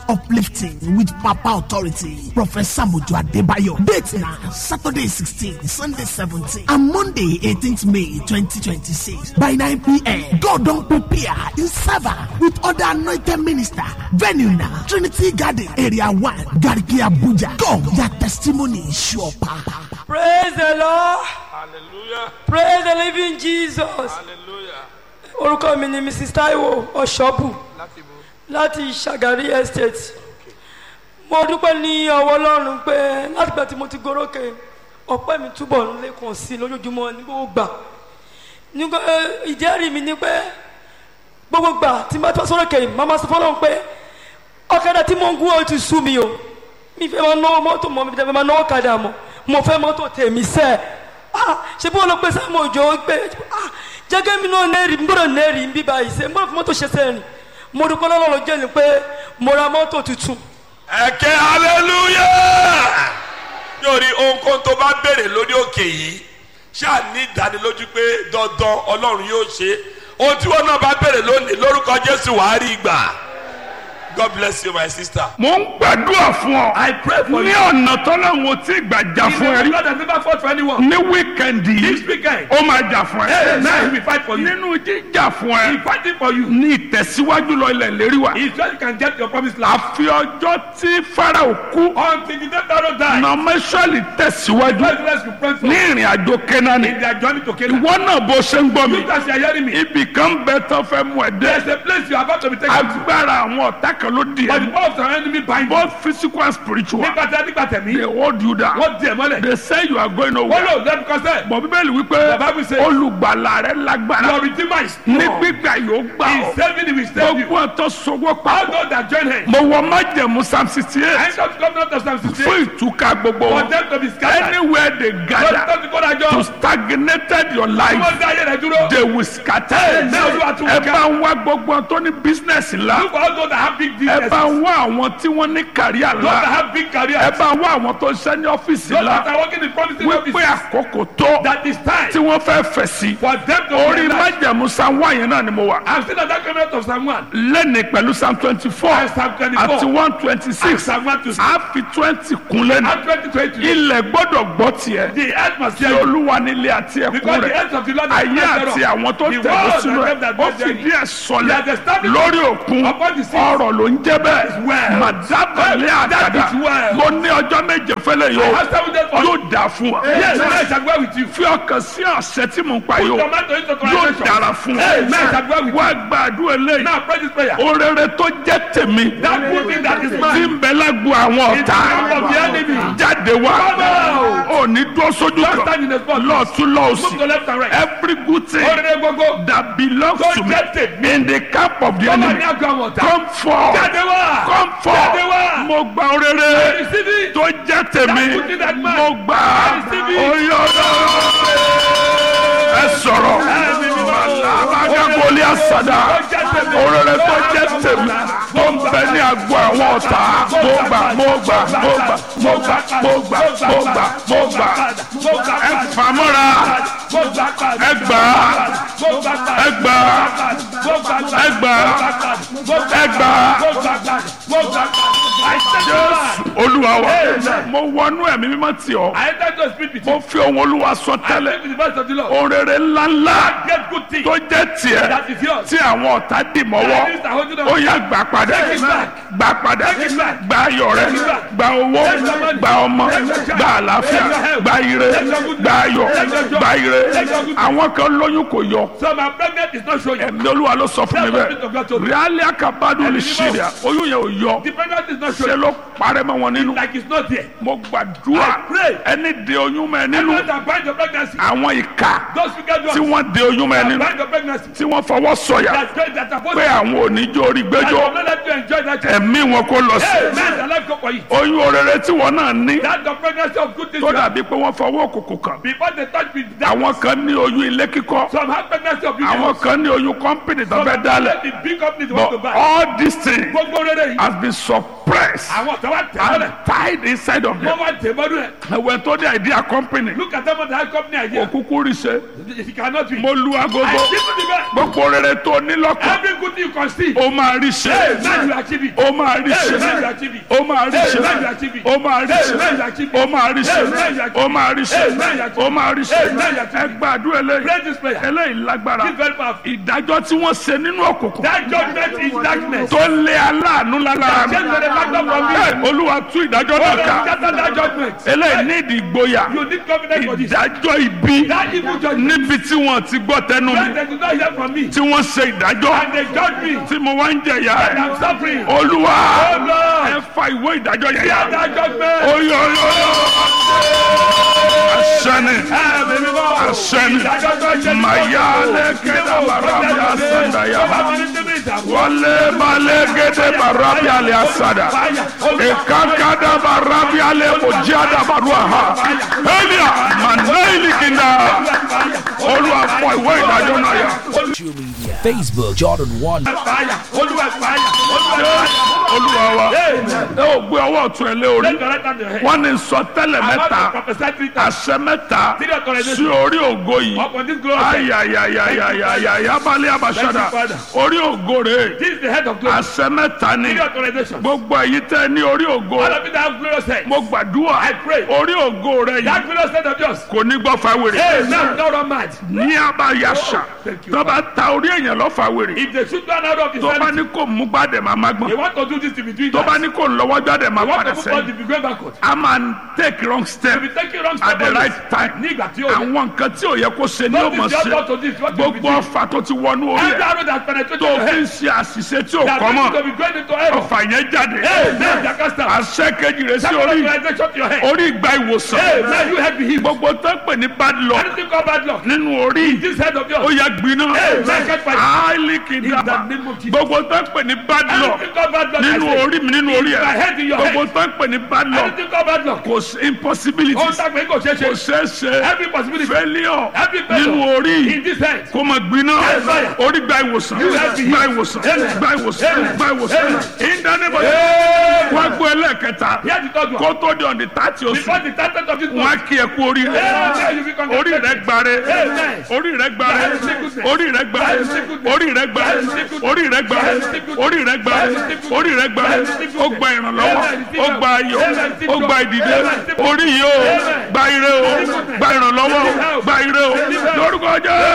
uplifting with papa authority professor mojo adebayo date na saturday sixteen sunday seventeen and monday eighteenth may twenty twenty six by nine pm god don prepare in server with other anointed minister venue na trinity garden area one garki abuja come their testimony sure pa. praise the lord hallelujah praise the living jesus hallelujah orúkọ mi ni mrs taiwo ọ̀ṣọ́bù láti bo láti sagari estate mo dúpẹ́ ní ọwọ́ ọlọ́run pé látìgbà tí mo ti gorókè ọpẹ́ mi túbọ̀ ń lékun sí i lójoojúmọ́ ní gbogbo gbà nígbà eh, ìjẹ́rìí mi ni pé gbogbo gbà tí n bá tó sórókè yìí màmá sọ fọlọ́run pé ọ̀kadà tí mo ń gún ọ ti sú mi o mi fẹ́ máa náwó mọ́tò mọ́ mi fẹ́ máa náwó kadà mọ́ mo fẹ́ mọ́tò tèmi sẹ́ ah ṣé bí wọn lọ pé sáàmù òjò gbé ah jẹ́gẹ́ mi náà nẹ́ẹ̀rì n gbọ́dọ̀ nẹ́ẹ̀rì ń bí báyìí ṣe n gbọ́dọ̀ fi mọ́tò ṣe sẹ́rìn mo dúpẹ́ lọ́wọ́ jẹ́ ni pé mo ra mọ́tò tuntun ẹ̀kẹ́ hallelujah yóò rí ohunkóhun tó bá béèrè lórí òkè yìí ṣáà ní ìdánilójú pé dandan ọlọ́run yóò ṣe ohun tí wọn náà bá béèrè lónìí lórúkọ jésù wàá rí gbà god bless you my sister. mo ń gbàdúrà fún ọ. I pray for ní you. ọ̀nà tọ́lọ́hún tí gbàjà He's fún ẹ the rí. God that never fought for anyone. ní wíkẹ̀ndì This yìí weekend, ó máa jà fún ẹ. Amen. He will fight for you. nínú jíjà fún He's ẹ fighting for you. ní ìtẹ̀síwájú lọ ilẹ̀ lérí wa. He's sure you can get your promised land. àfi ọjọ́ tí farao kú Until the day Pharaoh died, nọmẹsọ̀lì tẹ̀síwájú Let's let's be praying for ní ìrìn àjò kẹ́nání. in their journey to Canaan. ìwọ náà bó ṣe ń gbọ́ mi. You guys are hearing me. ibì kan bẹ tán fẹ́ mú ẹ There's dé. a place you are about to be taken to. agbára àwọn ọ̀tá kan ló di But the ẹ. power of the enemy bind you. both physical and spiritual. Nígbà tí a nígbà they tẹ̀mí, hold you down. wọ́n di ẹ̀ mọ́lẹ̀. they say you are going Wọ́n nowhere. lò lẹ́nu kọ́sẹ̀. bọ̀ bíbélì wípé The Bible says- olùgbàlà rẹ lágbára Your redeemer is ní strong. gbígbà yóò gbà He is ọ́ saving you, he will save you. gbogbo ọ̀tọ̀ sọgbọ́ All papọ̀ those that join him. mo wọ májẹ̀mú psalm sixty I eight end up coming out of Psalm 68 fún ìtúká gbogbo for wọn them to be scattered. anywhere they Lọ́dún gather tó ti kó dájọ́. to stagnated your Tí life wọ́n dá ayé rẹ̀ dúró. they will scatter Amen. Olúwa tún ẹ ká. bá ń wá gbogbo ọ̀n tó ní business ńlá Look for all those that have big ẹ businesses. bá ń wá àwọn tí wọ́n ní kàríà Those that ńlá have big careers. ẹ bá ń wá àwọn tó ń ṣẹ́ ní ọ́fíìsì Those that ńlá are working in promising wípé offices. àkókò tó That is time tí wọ́n fẹ́ fẹ̀ sí for them to orí realize. májẹ̀mú psalm one yẹn náà ni mo wà. I'm still at that coming out of Psalm 1. lẹ́ni pẹ̀lú psalm twenty four And Psalm 24. àti one twenty And six Psalm 1 to 6. a fi twenty kun lẹ́nu And 2020. ilẹ̀ gbọ́dọ̀ gbọ́ tiẹ̀ The earth must tí hear you. olúwa nílé àti ẹ̀kún Because the rẹ̀ earth of the Lord is ayé not àti thereof. àwọn tó The tẹ̀lé world sínú and ẹ̀ them that ó dwell fìdí therein. ẹ̀ sọlẹ̀ He has established lórí òkun upon the sea. ọ̀rọ̀ ló ń jẹ́ bẹ́ẹ̀ well. màdábàlẹ̀ That àgàdà is well. mo ní ọjọ́ méje fẹ́lẹ̀ I yóò have seven days for yóò dà fún wa Yes, I shall go with you. fi ọkàn sí àṣẹ tí mo ń pa yóò Tomato into yóò translation. dára fún Amen. I shall go wa with wá you. gbàdúrà eléyìí Now pray this prayer. orere tó jẹ́ tèmi That good thing that is tí mine. ń bẹ lágbo àwọn In the ọ̀tá camp of the enemy. jáde wá Come ò ní dúró sójú Don't stand kan in the spot. lọ́ọ̀tún Move to lọ́ọ̀sì left and right. every good thing Orere gbogbo. that belongs Tó to me jẹ́ tèmi. in the camp of the Come on, enemy now go on. come forth Jáde wá. come Jáde forth wá. mo gba orere Receive it. tó jẹ́ tèmi That good thing that mine. mo gbà Receive it. oyè ọlọ́run ẹ sọ̀rọ̀ alábàgàgọ́lì àsàdà orere tó jẹ́ tèmi tó ń bẹ ní agbo àwọn ọ̀tá mo gbà mo gbà mo gbà mo gbà mo gbà mo gbà mo gbà ẹ fàmọ́ra ẹ gbà ẹ gbà ẹ gbà ẹ gbà jésù olúwa wa mo wọnú ẹ̀mí mímọ́ tì ọ́ I enter to speak with mo you. fi ohun olúwa sọ I tẹ́lẹ̀ speak with the voice of the Lord. orere ńláńlá Get good thing. tó jẹ́ tiẹ̀ That is yours. tí àwọn ọ̀tá dì mọ́wọ́ Enemies are holding on. ó yá gbà padà Take it back. gbà padà Take it back. gba ayọ̀ rẹ Take it back. gba owó Take your money. gba ọmọ Take your child. gba àlàáfíà Take your health. gba ire Take your good gba ayọ̀ Take your joy. gba ire Take your good àwọn kan lóyún kò yọ So my pregnant is not showing. ẹ̀mí olúwa ló sọ fún mi That's what Spirit of God bẹ́ẹ̀ told me. ríálí àkàbádùn lè Ẹ̀mí ṣe mímọ́. rẹ̀ oyún yẹn ò yọ The pregnant is not ṣe showing. ló parẹ́ mọ́ wọn nínú Like it's not there. mo gbàdúrà I pray. ẹni de oyún mọ́ ẹ nínú Everyone that bind your pregnancy. àwọn ìka Those wicked tí ones wọ́n de oyún mọ́ ẹ that nínú bind your pregnancy. tí wọ́n fọwọ́ sọ̀yà That's great. That's supposed pé to. àwọn oníjó orí That gbẹ́jọ́ will not let you enjoy that child. ẹ̀mí wọn kó lọ sí Hey, man, the life go for you. oyún orere tí wọn náà ní That's the pregnancy of good things. tó you have. dàbí pé wọ́n fọwọ́ òkùnkùn kàn Before they touch me, that àwọn kan ní oyún ilé kíkọ́ some have pregnancy of àwọn beauty. kan ní oyún kọ́mpìnì tó Some fẹ́ have dálẹ̀ the big companies want to but buy. all these things Gbogbo rere yìí. has been suppressed Àwọn tó wá tẹ̀ mọ́lẹ̀. and tied inside of them Wọ́n wá tẹ̀ mọ́lẹ̀. ẹ̀wẹ̀ tó dé idea company Look at them on the company idea. òkúkú rí ṣe It cannot be. mo lu I agogo give you the best. gbogbo rere tó ní lọ́kàn Every good thing you can see. ó máa rí ṣe Hey, man, you achieve it. ó máa rí ṣe Hey, man, achieve it. ó máa rí ṣe Amen, you achieve it. ó máa rí ṣe Amen, you achieve it. ó máa rí ṣe Amen, you achieve ó máa rí ṣe Amen, you achieve ó máa rí ṣe Amen, you achieve ẹ gbàdúrà Pray eléyìí this prayer. eléyìí lágbára This very powerful. ìdájọ́ tí wọ́n ṣe nínú òkùnkùn That judgment is darkness. tó lé aláàánú lára mi Change the factor from Ẹ, me. olúwa tú ìdájọ́ náà ká Scatter that judgment. eléyìí ní ìdìgbòyà You need confidence for this. ìdájọ́ ibi That evil judgment. níbi tí wọ́n ti gbọ́ tẹnu mi When they do not hear from me. tí wọ́n ṣe ìdájọ́ And they judge me. tí mo wá ń jẹ̀yà And ẹ̀ I'm suffering. olúwa Oh Lord. ẹ fa ìwé ìdájọ́ yẹn yá Hear that judgment. oyoyo asẹni Ẹ̀mí mímọ́. asẹni mayale kẹdà barabi asandaya wọlé balẹ̀ gẹdẹ barabi alẹ asada ekakada barabi alẹ ojada barua ha elia manayili kinda olúwa fọ ìwé ìdájọ́ náà yá. Social media, Facebook, Jordan 1. Fire. Olúwa fire. Olúwa fire. olúwa wa ẹ Amen. ò gbé ọwọ́ ọ̀tún ẹ lé orí Take your right hand to your head. wọ́n ní sọtẹ́lẹ̀ I want mẹ́ta to prophesy three times. àṣẹ mẹ́ta Three authorization. sí orí ògo yìí Upon this glory. ayayayayaya balẹ̀ abasada Thank you, Father. orí ògo rẹ̀ This is the head of glory. àṣẹ mẹ́ta ni Three authorization. gbogbo èyí tẹ́ ní orí ògo All of you that have glorious head. mo gbàdúrà I pray. orí ògo rẹ̀ That yìí glorious head of yours. kò ní gbọ́ fáwèrè Amen. Not run mad. ní abayasa Thank you, tó bá ta orí èèyàn lọ fáwèrè If they shoot one out of his tó bá hand, ní kò mú gbàdẹ̀ máa má they gbọ́n want to do this to be doing tó bá that. ní kò lọ́wọ́ jáde máa They want padà to move on to sẹ́yìn be going backward. a máa take wrong step If you take it wrong at step the always, right time nígbà tí ó yẹ. àwọn nǹkan tí ò yẹ kó ṣe ni ó What mọ̀ is your ṣe thought to this? What will be gbogbo doing? ọfà tó ti wọnú orí Every ẹ̀ arrow that penetrated tó your fi ń head. ṣe àṣìṣe tí ò That kọ́ means to mọ́ be going into error. ọfà yẹn jáde Amen. Jacasta. àṣẹ kejì rẹ̀ sí Second orí authorization to your head. orí ìgbà ìwòsàn Amen. You head be healed. gbogbo tó ń pè ní bad luck Anything called bad luck. nínú orí This head of ó yours. yẹ gbiná Amen. Catch fire. áìlì In kìdàbà the name of Jesus. gbogbo tó ń pè ní bad luck Anything called bad luck. I nínú say. orí mi nínú orí In my ẹ̀ head, in your gbogbo head. tó ń pè ní bad luck Anything called bad luck. kò sí impossibility Ó ń dàgbé kò ṣeé kò ṣe. ṣeé ṣe Every possibility. failure Every failure. nínú orí In this head. kó máa gbiná Yes, fire. orí gba ìwòsàn You have to heal. gba ìwòsàn Amen. gba ìwòsàn Amen. gba ìwòsàn Amen. ìdánimọ̀ Amen. wọ́n gbọ́ ẹlẹ́ẹ̀kẹta Here's the third one. kó tó di ọ̀dì tààtì oṣù Before the title of this wọ́n á month. kí ẹ kú orí rẹ Amen. You be orí rẹ congratulated. gbare Amen. orí rẹ gbare That is sickness. orí rẹ gbare That is sickness. orí rẹ gbare That is sickness. orí rẹ gbare That is sickness. orí rẹ gbare That is sickness. orí rẹ gbare That is sickness. ó gba ìrànlọ́wọ́ Amen. ó gba ayọ̀ Amen. ó gba ìdìde Amen. orí yìí ó Amen. gba ire ó gba ìrànlọ́wọ́ ó gba ire ó lórúkọ jẹ́